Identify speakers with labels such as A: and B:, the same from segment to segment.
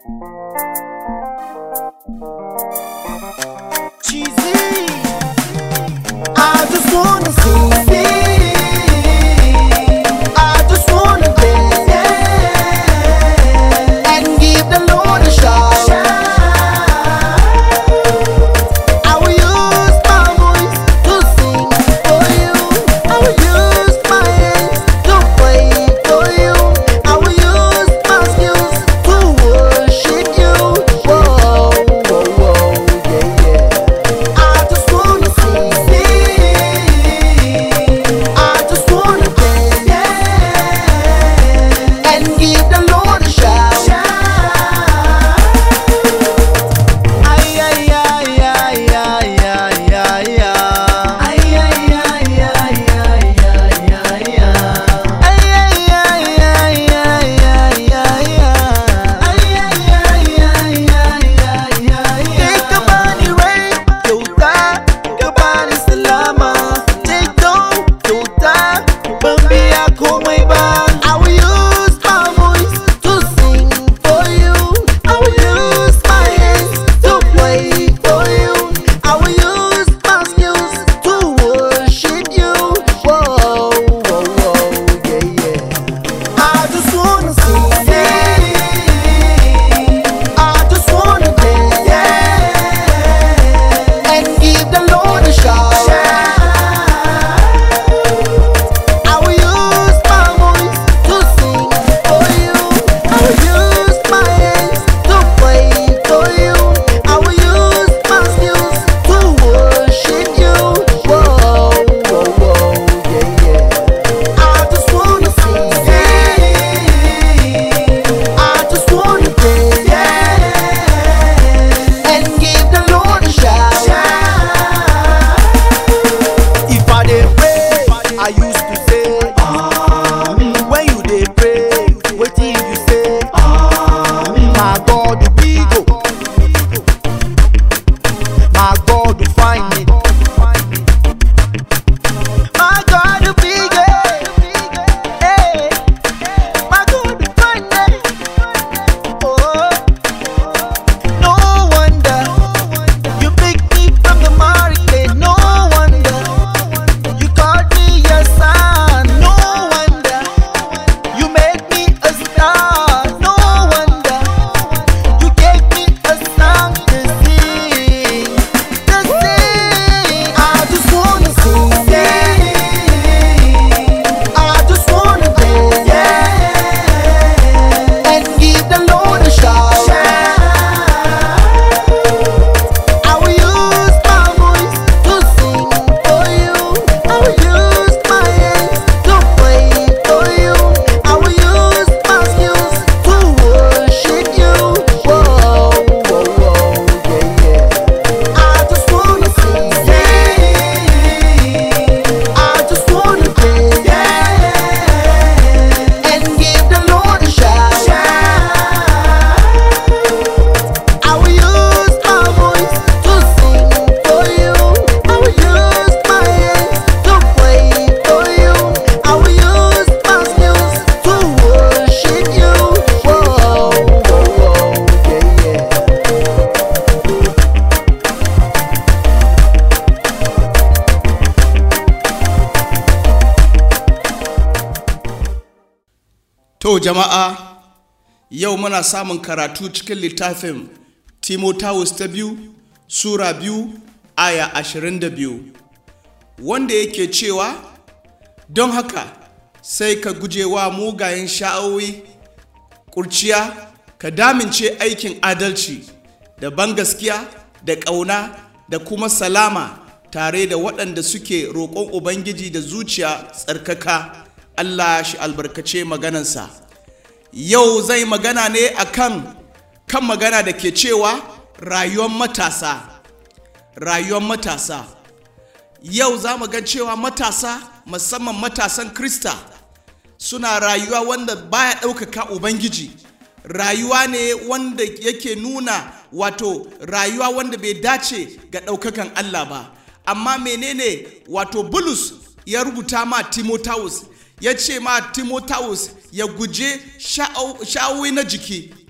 A: Cheesy. I just wanna see. I just wanna dance and give the Lord a shout. I will use my voice to sing for you. I will use my hands to play for you. I will use my skills to worship you. Whoa, whoa, whoa, yeah, yeah. I just wanna sing. I just wanna dance and give the Lord a shout. Ay, ay, ay, ay, ay, ay, ay, ay. Ay, ay, ay, ay, ay, ay, ay, ay. Ay, ay, ay, ay, ay, ay, ay, ay. Ay, ay, ay, ay, ay, ay, ay. Kai ka bani rai kyauta, ka bani salama. Ceto kyauta, ban biya komai ba. I will use my voice to sing for you. I will use my hands to play for you. I will use my skills to worship you. Whoa, whoa, whoa, yeah, yeah. I just wanna sing. I just wanna dance and give the Lord a shout. I will use my voice to sing for you. I will use my hands to play for you. I will use my skills to worship you. Whoa, whoa, whoa, yeah, yeah. I just wanna sing. I just wanna dance and give the Lord a shout. If I dey pray, I used to say, When you dey pray, wetin you say? My God big o, my God find me. My God big eh, my God find me. Oh, no wonder you pick me from the market. No wonder you called me your son. No wonder you made me a star. No wonder you gave me a song to sing. To sing. I just wanna sing. I just wanna dance and give the Lord a shout. I will use my voice to sing for you. I will use my hands to play for you. I will use my skills to worship you. Whoa, whoa, whoa, yeah, yeah. I just wanna sing. I just wanna dance and give the Lord a shout. I will use my voice to sing for you. I will use my hands to play for you. I will use my skills to worship you. Whoa, whoa, whoa, yeah, yeah.
B: To jama'a yau muna samun karatu cikin littafin Timotheus ta biyu Sura biyu aya ashirin da biyu wanda yake cewa don haka sai ka guje wa mugayen sha'awi kurciya ka damince aikin adalci da bangaskiya da ƙauna da kuma salama tare da waɗanda suke roƙon Ubangiji da zuciya tsarkaka Allah shi albarkace maganansa yau zai magana ne akan kan magana da ke cewa rayuwar matasa rayuwar matasa yau za mu ga cewa matasa musamman matasan krista suna rayuwa wanda baya ɗaukaka ubangiji rayuwa ne wanda yake nuna wato rayuwa wanda bai dace ga ɗaukakan allah ba amma menene wato bulus ya rubuta ma timotheus ya ce ma timotheus ya guje sha'awi na jiki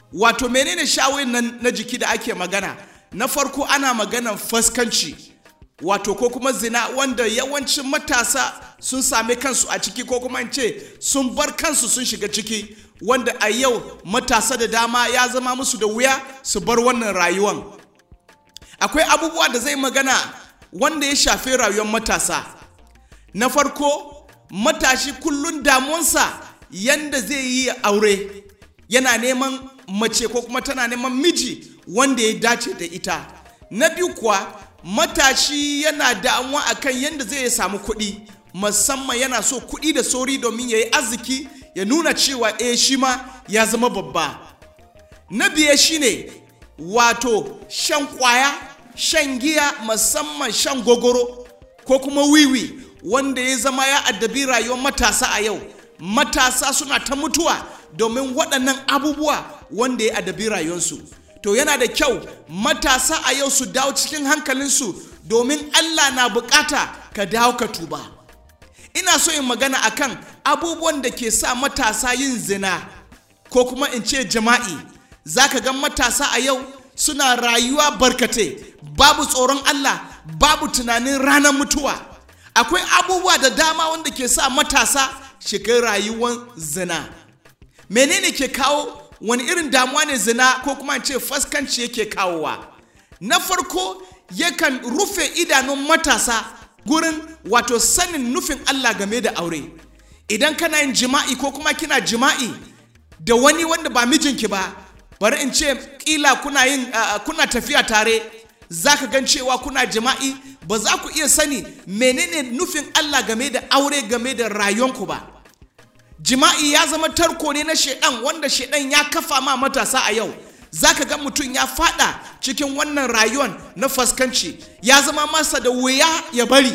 B: wato menene shawoyin nan na jiki da ake magana na farko ana maganan faskanci wato ko kuma zina wanda yawancin matasa sun same kansu a ciki ko kuma in ce sun bar kansu sun shiga ciki wanda a yau matasa da dama ya zama musu da wuya su bar wannan rayuwan akwai abubuwa da zai magana wanda ya shafi rayuwar matasa na farko matashi kullun damuwansa yanda zai yi aure yana neman mace ko kuma tana neman miji wanda ya dace da ita na biyu kuwa matashi yana damuwa akan yadda zai samu kuɗi musamman yana so kuɗi da sauri domin ya yi arziki ya nuna cewa eh shi ma ya zama babba na biye shine wato shan kwaya shan giya musamman shan gogoro ko kuma wiwi wanda ya zama ya addabi rayuwar matasa a yau matasa suna ta mutuwa domin waɗannan abubuwa wanda ya addabi rayuwarsu to yana da kyau matasa a yau su dawo cikin hankalinsu domin allah na bukata ka dawo ka tuba ina so in magana akan abubuwan da ke sa matasa yin zina ko kuma in ce jama'i za ka ga matasa a yau suna rayuwa barkate babu tsoron allah babu tunanin ranar mutuwa akwai abubuwa da dama wanda ke sa matasa shiga rayuwar zina menene ke kawo wani irin damuwa ne zina ko kuma ce faskanci yake kawowa na farko yakan rufe idanun matasa gurin wato sanin nufin Allah game da aure idan kana yin jima'i ko kuma kina jima'i da wani wanda ba mijinki ba bari in ce kila kuna yin uh, kuna tafiya tare za ka gan cewa kuna jima'i ba za ku iya sani menene nufin Allah game da aure game da rayuwanku ba jima'i ya zama tarko ne na shedan wanda shedan ya kafa ma matasa a yau zaka ga mutum ya fada cikin wannan rayuwan na faskanci ya zama masa da wuya ya bari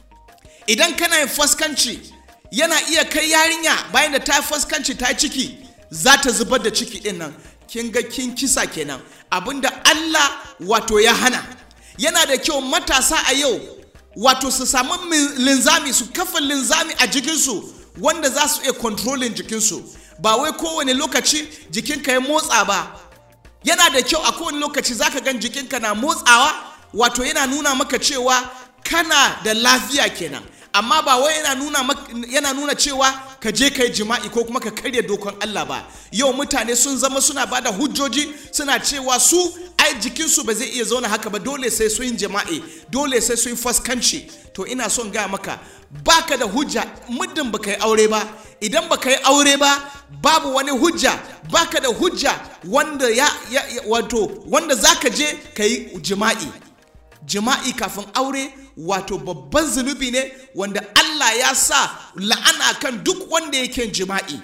B: idan kana yin faskanci yana iya kai yarinya bayan da ta faskanci ta ciki za ta zubar da ciki din nan kin ga kin kisa kenan abinda Allah wato ya hana yana da kyau matasa a yau wato su samu linzami su kafa linzami a jikinsu wanda za su iya kontrolin jikinsu ba wai kowane lokaci jikinka ya motsa ba yana da kyau a kowane lokaci zaka gan jikinka na motsawa wato yana nuna maka cewa kana da lafiya kenan amma ba wai yana nuna yana nuna cewa ka je ka yi jima'i ko kuma ka karya dokon Allah ba yau mutane sun zama suna bada hujjoji suna cewa su ai jikinsu ba zai iya zauna haka ba dole sai su yin jima'i dole sai su yi faskanci to ina son gaya maka baka da hujja muddin baka yi aure ba idan baka yi aure ba babu wani hujja baka da hujja wanda ya, ya, ya wato wanda zaka je ka yi jima'i jima'i kafin aure wato babban zunubi ne wanda Allah ya sa la'ana kan duk wanda yake jima'i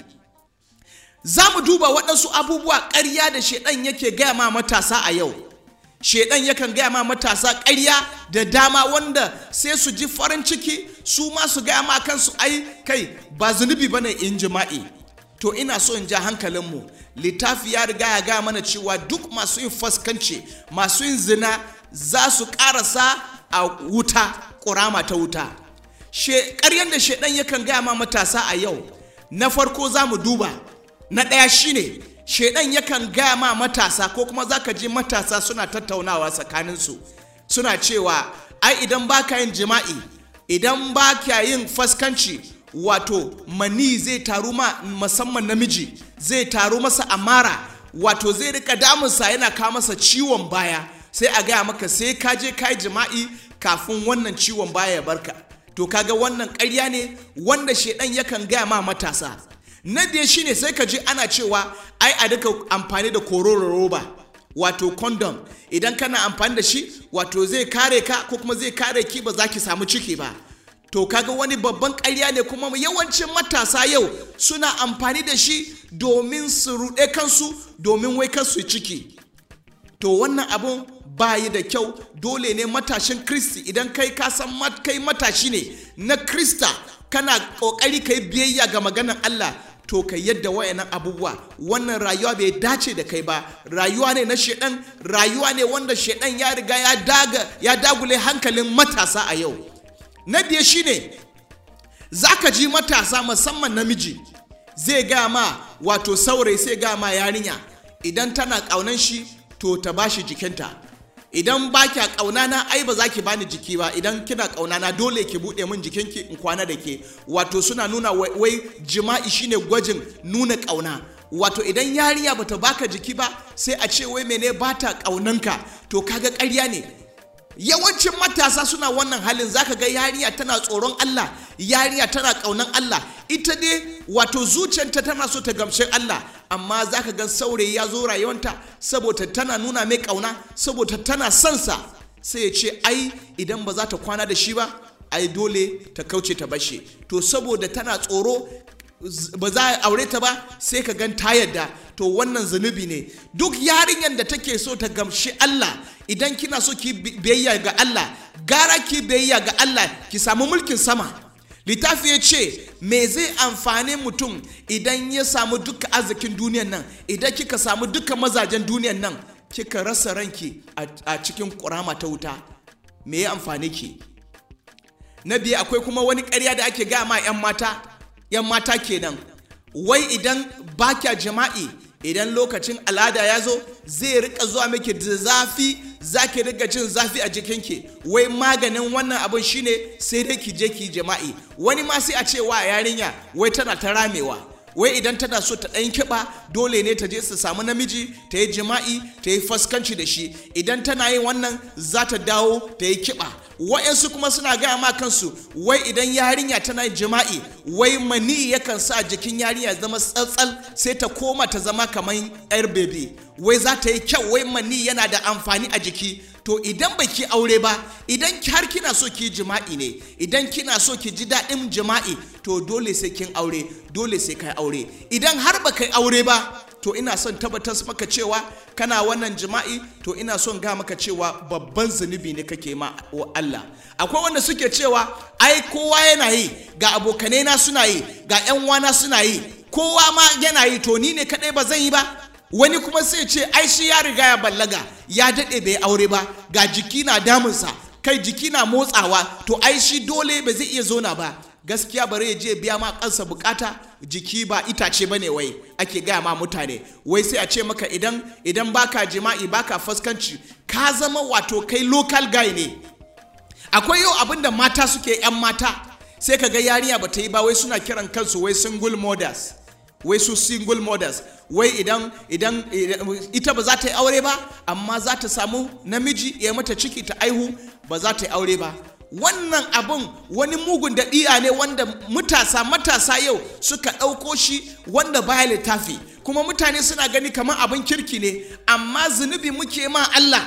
B: za mu duba waɗansu abubuwa ƙarya da shaidan yake gaya ma matasa a yau shaidan yakan gaya ma matasa ƙarya da dama wanda sai su ji farin ciki su ma su gaya ma kansu ai kai ba zunubi ba ne in jima'i to ina so in ja hankalinmu littafi ya riga ya gaya mana cewa duk masu yin faskanci masu yin zina za su ƙarasa a wuta ƙurama ta wuta ƙaryan da shaidan yakan gaya ma matasa a yau na farko za mu duba na ɗaya shine shaidan yakan gaya ma matasa ko kuma za ka ji matasa suna tattaunawa tsakaninsu suna cewa ai idan ba ka yin jima'i idan ba ka yin faskanci wato mani zai taru ma musamman namiji zai taru masa amara wato zai rika damunsa yana kawo masa ciwon baya sai a gaya maka sai ka je ka yi jima'i kafin wannan ciwon baya ya barka to kaga wannan ƙarya ne wanda shaidan yakan gaya ma matasa na biye shine sai ka ji ana cewa ai a duka amfani da kororo roba wato condom idan kana amfani da shi wato zai kare ka ko kuma zai kare ki ba za ki samu ciki ba to kaga wani babban ƙarya ne kuma yawancin matasa yau suna amfani da shi domin su ruɗe kansu domin wai kansu ciki to wannan abun bayi da kyau dole ne matashin kristi idan kai ka san kai matashi ne na krista kana ƙoƙari ka yi biyayya ga maganar allah to ka yadda wayannan abubuwa wannan rayuwa bai dace da kai ba rayuwa ne na shedan rayuwa ne wanda shedan ya riga ya daga ya dagule hankalin matasa a yau na biye shine zaka ji matasa musamman namiji zai ga ma wato saurayi sai ga ma yarinya idan tana ƙaunan shi to ta bashi jikinta idan ba kya ƙauna na ai ba za ki bani jiki ba idan kina ƙauna na dole ki buɗe min jikinki in kwana da ke wato suna nuna wai, wai jima'i shine gwajin nuna ƙauna wato idan yarinya bata baka jiki ba sai a ce wai mene bata ƙaunanka to kaga ƙarya ne yawancin matasa suna wannan halin zaka ga yarinya tana tsoron Allah yarinya tana ƙaunan Allah ita dai wato zuciyarta tana so ta gamshe Allah amma zaka ga saurayi ya zo rayuwanta saboda tana nuna mai ƙauna saboda tana son sa sai ya ce ai idan ba za ta kwana da shi ba ai dole ta kauce ta bashe to saboda tana tsoro ba za a aure ta ba sai ka gan ta yadda to wannan zunubi ne duk yarinyar da take so ta gamshi Allah idan kina so ki biyayya ga Allah gara ki biyayya ga Allah ki samu mulkin sama littafi ya ce me zai amfani mutum idan ya samu duka arzikin duniyan nan idan kika samu duka mazajen duniyan nan kika rasa ranki a cikin kurama ta wuta me ya amfani ki na biyu akwai kuma wani ƙarya da ake gaya ma 'yan mata 'yan mata kenan wai idan ba kya jima'i idan lokacin al'ada ya zo zai rika zuwa miki da zafi za ki rika jin zafi a jikinki wai maganin wannan abin shine sai dai ki je ki jima'i wani ma sai a ce wa yarinya wai tana ta ramewa wai idan tana so ta ɗan kiɓa dole ne ta je su samu namiji ta yi jima'i ta yi faskanci da shi idan tana yin wannan za ta dawo ta yi kiɓa wa'yansu kuma suna gaya ma kansu wai idan yarinya tana yin jima'i wai mani yakan sa jikin yarinya zama tsatsal sai ta koma ta zama kamar yar bebe wai za ta yi kyau wai mani yana da amfani a jiki to idan ba ki aure ba idan har kina so ki jima'i ne idan kina so ki ji daɗin jima'i to dole sai kin aure dole sai kai aure idan har ba kai aure ba to ina son tabbatar maka cewa kana wannan jima'i to ina son ga maka cewa babban zunubi ne kake ma wa Allah akwai wanda suke cewa ai kowa yana yi ga abokanai na suna yi ga yan wana suna yi kowa ma yana yi to ni ne kadai ba zan yi ba wani kuma sai ce ai shi ya riga ya ballaga ya daɗe bai aure ba ga jiki na damunsa kai jiki na motsawa to ai shi dole ba zai iya zona ba gaskiya bare ya je biya ma kansa bukata jiki ba itace bane wai ake gaya ma mutane wai sai a ce maka idan idan baka jima'i baka fuskanci ka zama wato kai local guy ne akwai yau abin da mata suke yan mata sai ka ga yarinya ba ta yi ba wai suna kiran kansu wai single mothers wai su single mothers wai idan idan ita ba za ta yi aure ba amma za ta samu namiji ya mata ciki ta aihu ba za ta yi aure ba wannan abun wani mugun daɗi'a ne wanda matasa matasa yau suka ɗauko shi wanda baya littafi kuma mutane suna gani kamar abin kirki ne amma zunubi muke ma Allah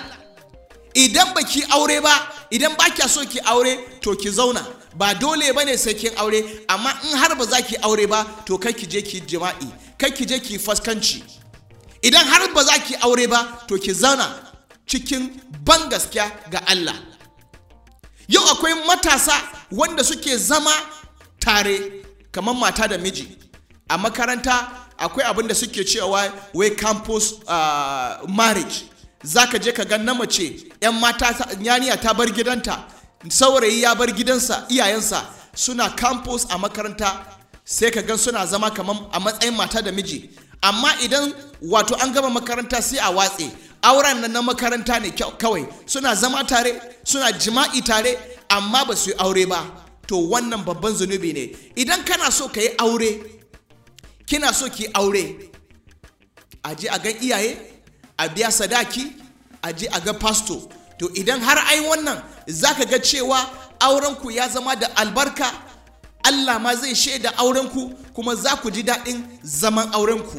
B: idan ba ki aure ba idan ba kya so ki aure to ki zauna ba dole ba ne sai kin aure amma in har ba za ki aure ba to kai ki je ki jima'i kai ki je ki faskanci idan har ba za ki aure ba to ki zauna cikin ban gaskiya ga Allah yau akwai matasa wanda suke zama tare kamar mata da miji a makaranta akwai abin da suke cewa wai campus uh, marriage za ka je ka ga na mace 'yan mata yaniya ta bar gidanta saurayi ya bar gidansa iyayensa suna campus a makaranta sai ka gan suna zama kamar a matsayin mata da miji amma idan wato an gama makaranta sai a watse auren nan na makaranta ne kawai suna zama tare suna jima'i tare amma ba su yi aure ba to wannan babban zunubi ne idan kana so ka yi aure kina so ki aure a je a gan iyaye a biya sadaki a je a ga pasto to idan har ai wannan zaka ga cewa aurenku ya zama da albarka Allah ma zai shaida aurenku kuma za ku ji daɗin zaman aurenku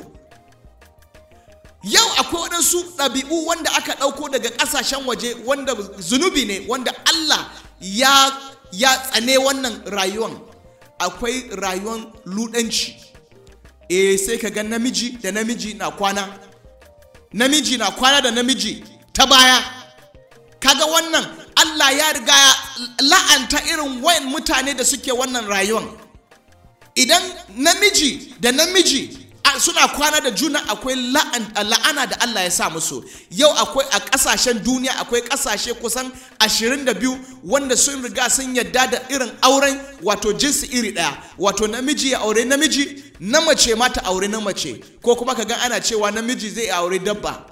B: yau akwai waɗansu ɗabi'u wanda aka ɗauko daga ƙasashen waje wanda zunubi ne wanda Allah ya ya tsane wannan rayuwan akwai rayuwan luɗanci eh sai ka ga namiji da namiji na kwana namiji na kwana da namiji ta baya kaga wannan Allah ya riga ya la'anta irin wayan mutane da suke wannan rayuwan idan namiji da namiji suna kwana da juna akwai la'ana da Allah ya sa musu yau akwai a kasashen duniya akwai kasashe kusan 22 wanda sun riga sun yadda da irin auren wato jinsi iri daya wato namiji ya aure namiji na mace ma ta aure na mace ko kuma ka ga ana cewa namiji zai aure dabba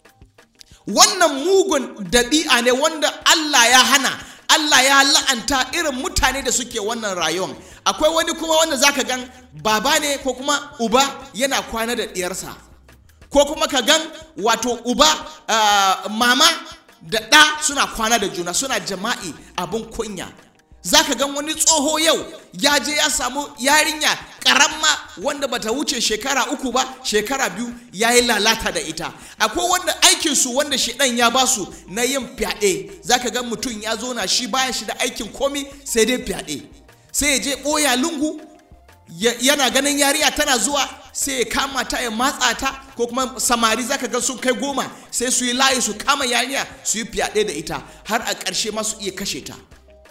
B: wannan mugun dabi'a ne wanda Allah ya hana Allah ya la'anta irin mutane da suke wannan rayuwar akwai wani kuma wanda zaka gan baba ne ko kuma uba yana kwana da diyarsa ko kuma ka gan wato uba uh, mama da ɗa suna kwana da juna suna jama'i abin kunya za ka gan wani tsoho yau ya je ya samu yarinya karamma wanda bata wuce shekara uku ba shekara biyu ya yi lalata da ita akwai wanda aikinsu wanda shiɗan ya basu na yin fyaɗe za ka gan mutum ya zo na shi baya shi da aikin komi sai dai fyaɗe sai ya je ɓoya lungu yana ganin yariya tana zuwa sai ya kama ta ya matsa ta ko kuma samari zaka ga sun kai goma sai su yi layi su kama yariya su yi fyaɗe da ita har a ƙarshe ma su iya kashe ta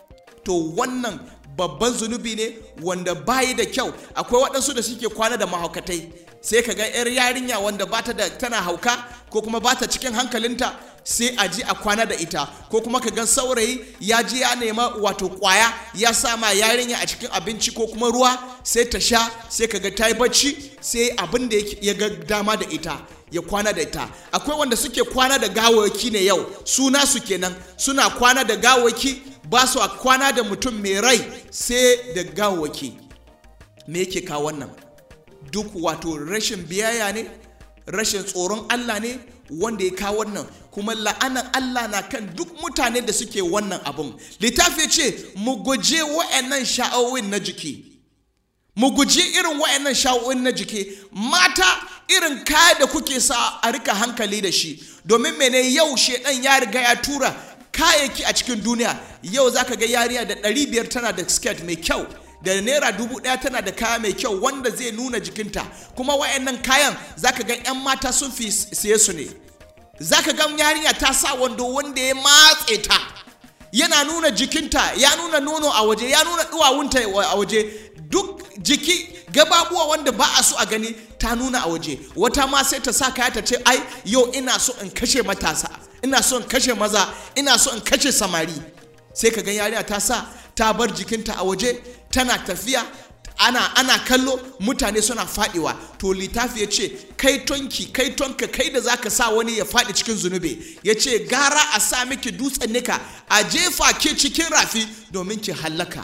B: to wannan babban zunubi ne wanda bayi da kyau akwai waɗansu da suke kwana da mahaukatai sai ka ga 'yar yarinya wanda bata da tana hauka ko kuma bata cikin hankalinta sai a ji a kwana da ita ko kuma ka ga saurayi ya ji ya nema wato kwaya ya sa ma yarinya a cikin abinci ko kuma ruwa sai ta sha sai ka ga ta yi bacci sai abin da ya ga dama da ita ya kwana da ita akwai wanda suke kwana da gawaki ne yau suna su kenan suna kwana da gawaki ba su kwana da mutum mai rai sai da gawaki me yake kawo wannan duk wato rashin biyayya ne rashin tsoron Allah ne wanda ya kawo wannan kuma la'anan Allah na kan duk mutane da suke wannan abun littafi ce mu guje wa'annan sha'awin na jiki mu guji irin wa'annan sha'awin na jiki mata irin kaya da kuke sa a rika hankali da shi domin mene yau shedan ya riga ya tura kayayyaki a cikin duniya yau zaka ga yariya da 500 tana da skirt mai kyau da naira dubu ɗaya tana da kaya mai kyau wanda zai nuna jikinta kuma wayannan kayan zaka ga 'yan mata sun fi siye su ne zaka ga yarinya ta sa wando wanda ya matse ta yana nuna jikinta ya nuna nono a waje ya nuna duwawunta a waje duk jiki gababuwa wanda ba a so a gani ta nuna a waje wata ma sai ta sa kaya ta ce ai yau ina so in kashe matasa ina so in kashe maza ina so in kashe samari sai ka ga yarinya ta sa ta bar jikinta a waje tana tafiya ana ana kallo mutane suna fadiwa to littafi ya ce kai tonki kai tonka kai da zaka sa wani ya fadi cikin zunubi ya ce gara a sa miki dutsen nika a jefa ke cikin rafi domin ki hallaka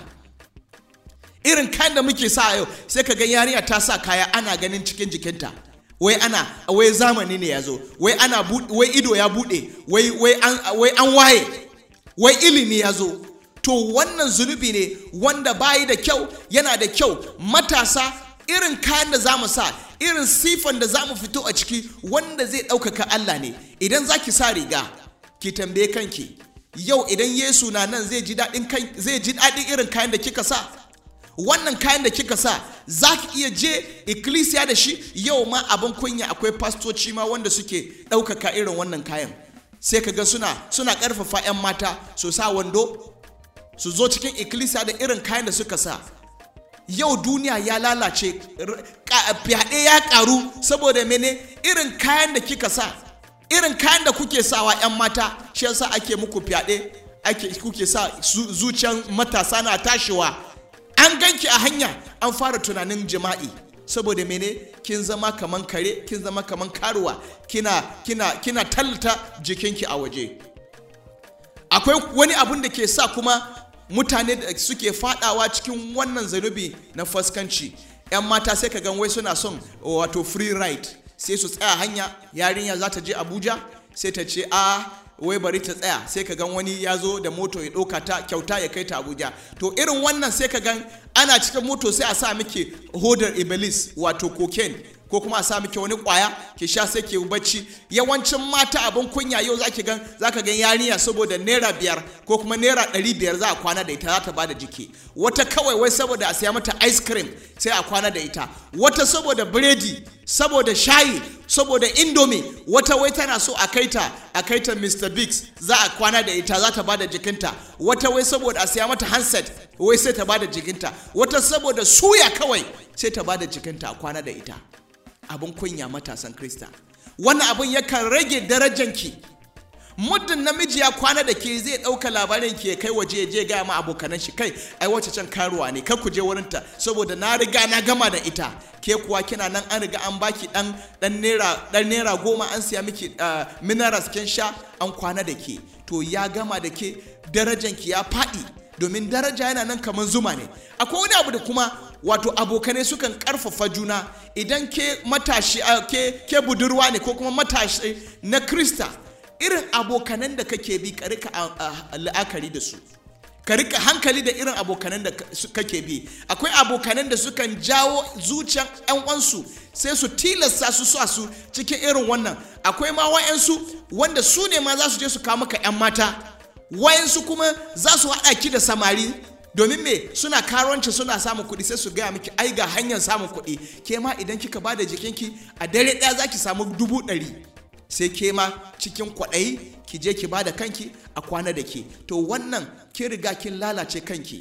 B: irin kayan da muke sa yau sai ka ga yarinya ta sa kaya ana ganin cikin jikinta wai ana wai zamani ne ya zo wai ana wai ido ya bude wai wai an wai an waye wai ilimi ya zo to wannan zunubi ne wanda bayi da kyau yana da kyau matasa irin kayan da za mu sa irin sifan da za mu fito a ciki wanda zai ɗaukaka Allah ne idan za ki sa riga ki tambaye kanki yau idan Yesu na nan zai ji daɗin zai ji daɗin irin kayan da kika sa wannan kayan da kika sa za ki iya je ikkilisiya da shi yau ma abin kunya akwai fastoci ma wanda suke ɗaukaka irin wannan kayan sai ka ga suna suna ƙarfafa 'yan mata su sa wando su zo cikin ikkilisiya da irin kayan da suka sa yau duniya ya lalace fyaɗe ya ƙaru saboda mene irin kayan da kika sa irin kayan da kuke sawa 'yan mata shi yasa ake muku fyaɗe ake kuke sa zuciyan matasa na tashiwa an ganki a hanya an fara tunanin jima'i saboda mene kin zama kaman kare kin zama kaman karuwa kina kina kina tallata jikinki a waje akwai wani abun da ke sa kuma mutane da suke fadawa cikin wannan zanubi na fuskanci 'yan mata sai ka gan wai suna son wato free ride sai su tsaya hanya yarinya za ta je abuja sai ta ce a wai bari ta tsaya sai ka gan wani ya zo da moto ya ɗauka ta kyauta ya kai ta abuja to irin wannan sai ka gan ana cikin moto sai a sa miki hodar iblis wato cocaine ko kuma a sa miki wani kwaya ki sha sai ki bacci yawancin mata abin kunya yau zaki gan zaka gan yarinya saboda naira biyar ko kuma naira ɗari biyar za a kwana da ita za ta bada jiki wata kawai wai saboda a siya mata ice cream sai a kwana da ita wata saboda biredi saboda shayi saboda indomie wata wai tana so a kaita a kaita Mr. Biggs za a kwana da ita za ta bada jikinta wata wai saboda a siya mata handset wai sai ta bada jikinta wata saboda suya kawai sai ta bada jikinta a kwana da ita abin kunya matasan krista wannan abin yakan rage darajanki muddin namiji ya kwana da ke zai ɗauka labarin ke kai waje je gaya ma abokanan shi kai ai wacce can karuwa ne kar ku je wurinta saboda na riga na gama da ita ke kuwa kina nan an riga an baki dan dan naira dan naira goma an siya miki uh, minerals kin sha an kwana da ke to ya gama da ke darajan ki ya faɗi domin daraja yana nan kamar zuma ne akwai wani abu da kuma wato abokanai sukan karfafa juna idan ke matashi uh, ke, ke budurwa ne ko kuma matashi na krista irin abokanan da kake bi ka rika la'akari da su ka rika hankali da irin abokanan da kake bi akwai abokanan da sukan jawo zuciyan yan uwansu sai su tilasta su sa su cikin irin wannan akwai ma wayansu wanda su ne ma za su je su kawo maka yan mata wayansu kuma za su haɗa ki da samari domin me suna karuwanci suna samun kuɗi sai su gaya miki ai ga hanyar samun kuɗi ke ma idan kika ba da jikinki a dare ɗaya za ki samu dubu ɗari sai ke ma cikin kwaɗayi ki je ki bada kanki a kwana da ke to wannan ki riga kin lalace kanki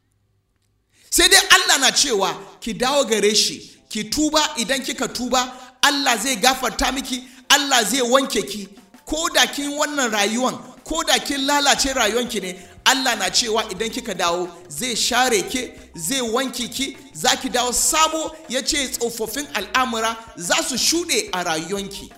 B: sai dai Allah na cewa ki dawo gare shi ki tuba idan kika tuba Allah zai gafarta miki Allah zai wanke ki ko da kin wannan rayuwan ko da kin lalace rayuwanki ne Allah na cewa idan kika dawo zai share ke zai wanke ki za ki dawo sabo ya ce tsofaffin al'amura za su shuɗe a rayuwanki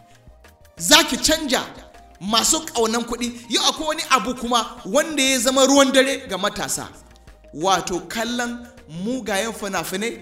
B: za ki canja masu ƙaunan kuɗi yau akwai wani abu kuma wanda ya zama ruwan dare ga matasa wato kallon mugayen fina-finai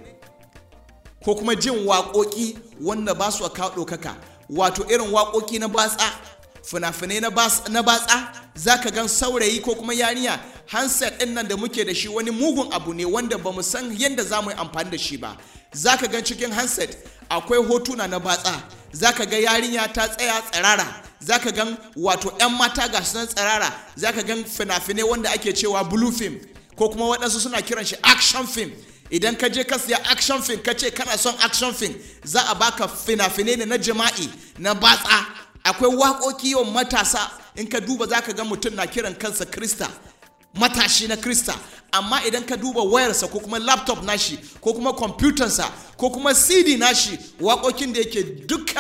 B: ko kuma jin waƙoƙi wanda ba su kawo ɗaukaka wato irin waƙoƙi na batsa fina-finai na batsa za ka gan saurayi ko kuma yarinya handset ɗin nan da muke da shi wani mugun abu ne wanda ba mu san yadda za mu yi amfani da shi ba za ka gan cikin handset akwai hotuna na batsa za ka ga yarinya ta tsaya tsirara za ka gan wato 'yan mata ga sunan tsirara za ka gan fina-finai wanda ake cewa blue film ko kuma waɗansu suna kiran shi action film idan ka je ka siya action film ka ce kana son action film za a baka fina-finai ne na jima'i na batsa akwai waƙoƙi yawan matasa in ka duba za ka ga mutum na kiran kansa krista matashi na krista amma idan ka duba wayarsa ko kuma laptop nashi ko kuma kwamfutansa ko kuma cd nashi waƙoƙin da yake duka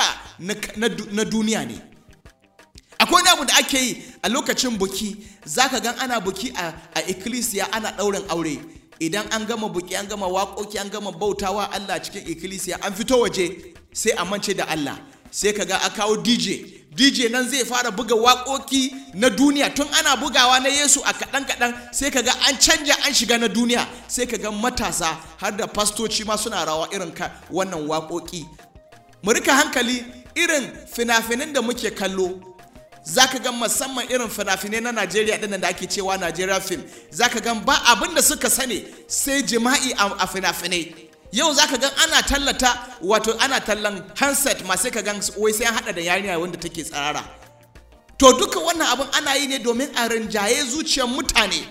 B: na duniya ne akwai wani abu da ake yi a lokacin buki za ka gan ana buki a ikkilisiya ana ɗaurin aure idan an gama buki an gama waƙoƙi an gama bautawa allah cikin ikkilisiya an fito waje sai a mance da allah sai ka ga a kawo dj DJ nan zai fara buga waƙoƙi na duniya tun ana bugawa na Yesu a kaɗan kaɗan sai kaga an canja an shiga na duniya sai kaga matasa har da fastoci ma suna rawa irin ka wannan waƙoƙi mu rika hankali irin fina-finan da muke kallo zaka ga musamman irin fina-finai na Najeriya ɗin da ake cewa Najeriya film zaka ga ba abin da suka sani sai jima'i a fina-finai yau za ka gan ana tallata wato ana tallan handset masu ka gan wai sai an hada da yarinya wanda take tsarara to duka wannan abin ana yi ne domin a rinjaye zuciyar mutane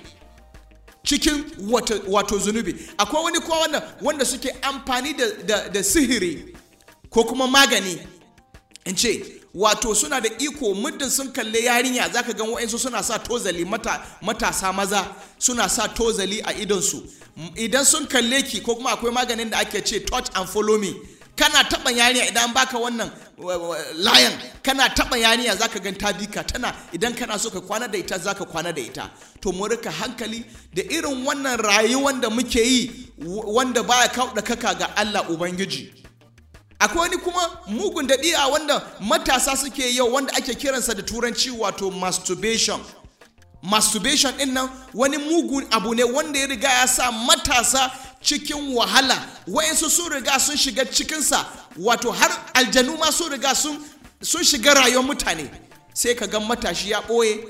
B: cikin wato, zunubi akwai wani kuma wanda, wanda suke amfani da, da, da sihiri ko kuma magani in ce wato suna da iko muddin sun kalle yarinya zaka gan wa'insu suna sa tozali mata, matasa maza suna sa tozali a idonsu idan sun kalle ki ko kuma akwai maganin da ake ce touch and follow me kana taba yarinya idan baka wannan layan kana taba yarinya zaka gan ta bika tana idan kana so ka kwana da ita zaka kwana da ita to mu rika hankali da irin wannan rayuwar da muke yi wanda baya kauda kaka ga Allah ubangiji akwai wani kuma mugun daɗi'a wanda matasa suke yau wanda ake kiransa da turanci wato masturbation masturbation ɗin nan wani mugun abu ne wanda ya riga ya sa matasa cikin wahala wayansu sun riga sun shiga cikinsa wato har aljanu ma sun riga sun shiga rayuwar mutane sai ka ga matashi ya ɓoye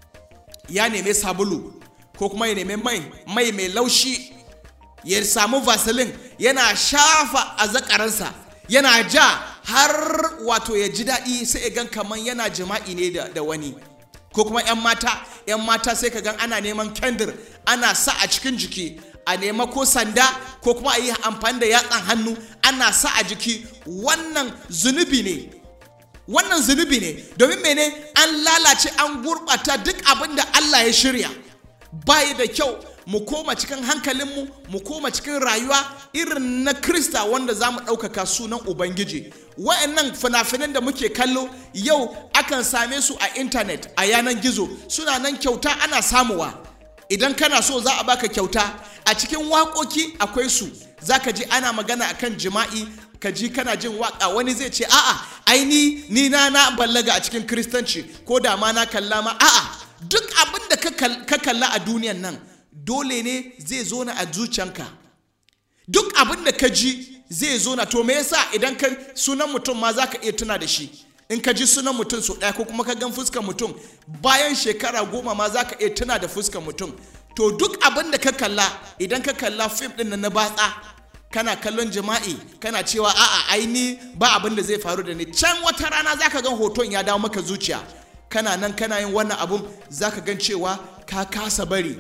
B: ya neme sabulu ko kuma ya neme mai mai mai laushi ya samu vaseline yana shafa a zakaransa yana ja har wato ya ji daɗi sai ya gan kamar yana jima'i ne da wani ko kuma 'yan mata 'yan mata sai ka gan ana neman kendir ana sa a cikin jiki a nema ko sanda ko kuma a yi amfani da yatsan hannu ana sa a jiki wannan zunubi ne wannan zunubi ne domin mene an lalace an gurɓata duk abin da Allah ya shirya bayi da kyau mu koma cikin hankalinmu mu koma cikin rayuwa irin na krista wanda za mu ɗaukaka sunan ubangiji wa'annan fina-finan da muke kallo yau akan same su a intanet a yanan gizo suna nan kyauta ana samuwa idan kana so za a baka kyauta a cikin waƙoƙi akwai su za ka ji ana magana akan jima'i ka ji kana jin waƙa wani zai ce a'a aini ni na na ballaga a cikin kristanci ko da ma na kalla ma a'a duk abin da ka kalla a duniyan nan dole ne zai zo na a zuciyanka duk abin da ka ji zai zo na to me yasa idan ka sunan mutum ma za ka iya tuna da shi in ka ji sunan mutum sau ɗaya ko kuma ka gan fuskar mutum bayan shekara goma ma za ka iya tuna da fuskar mutum to duk abin da ka kalla idan ka kalla fim ɗin na batsa kana kallon jima'i kana cewa a'a aini ba abin da zai faru da ni can wata rana za ka gan hoton ya dawo maka zuciya kana nan kana yin wannan abun za ka gan cewa ka kasa bari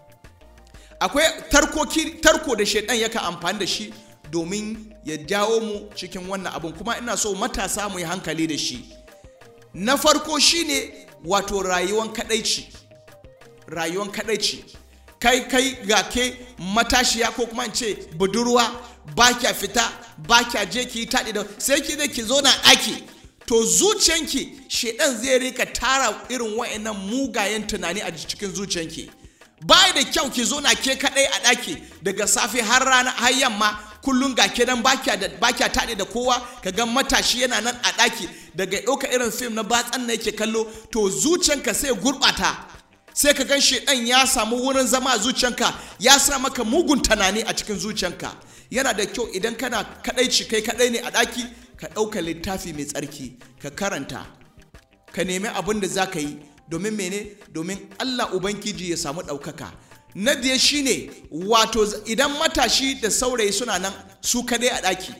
B: akwai tarko da shaidan yaka amfani da shi domin ya jawo mu cikin wannan abun kuma ina so matasa mu yi hankali da shi na farko shine wato rayuwan kadaici rayuwan kadaici kai kai ga ke matashiya ko kuma ce budurwa ba kya fita ba kya je ki yi taɗi da sai ki da ki zo na ɗaki to zuciyanki shedan zai rika tara irin wa'annan mugayen tunani a cikin zuciyanki ba da kyau ki zo na ke kaɗai a ɗaki daga safe har rana har yamma kullum ga ke nan ba kya taɗi da kowa ka ga matashi yana nan a ɗaki daga ɗauka irin fim na batsan na yake kallo to zuciyanka sai gurɓata sai ka gan shedan ya samu wurin zama a zuciyanka ya sa maka mugun tunani a cikin zuciyanka yana da kyau idan kana kadaici kai kadai ne a daki ka ɗauka littafi mai tsarki ka karanta ka nemi abin da za ka yi domin mene domin allah ubangiji ya samu ɗaukaka na biye shine wato idan matashi da saurayi suna nan su kadai a daki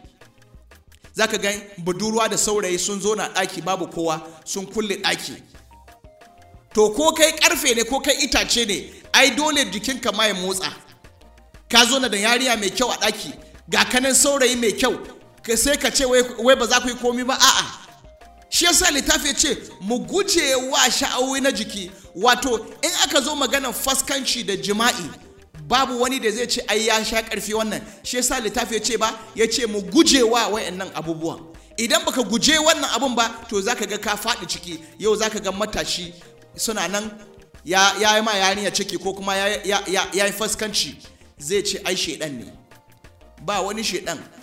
B: za ka gan budurwa da saurayi sun zo na daki babu kowa sun kulle daki to ko kai karfe ne ko kai itace ne ai dole jikinka ma ya motsa ka zo na da yariya mai kyau a ɗaki ga kanan saurayi mai kyau sai ka ce wai ba za ku yi komi ba a'a shi yasa littafi ce mu guje wa sha'awi na jiki wato in aka zo maganar faskanci da jima'i babu wani da zai ce ai ya sha karfi wannan shi yasa littafi ce ba ya ce mu guje wa wayannan abubuwan idan baka guje wannan abun ba to zaka ga ka faɗi ciki yau zaka ga matashi suna nan ya yi ma yarinya ciki ko kuma ya yi faskanci zai ce ai shedan ne ba wani shedan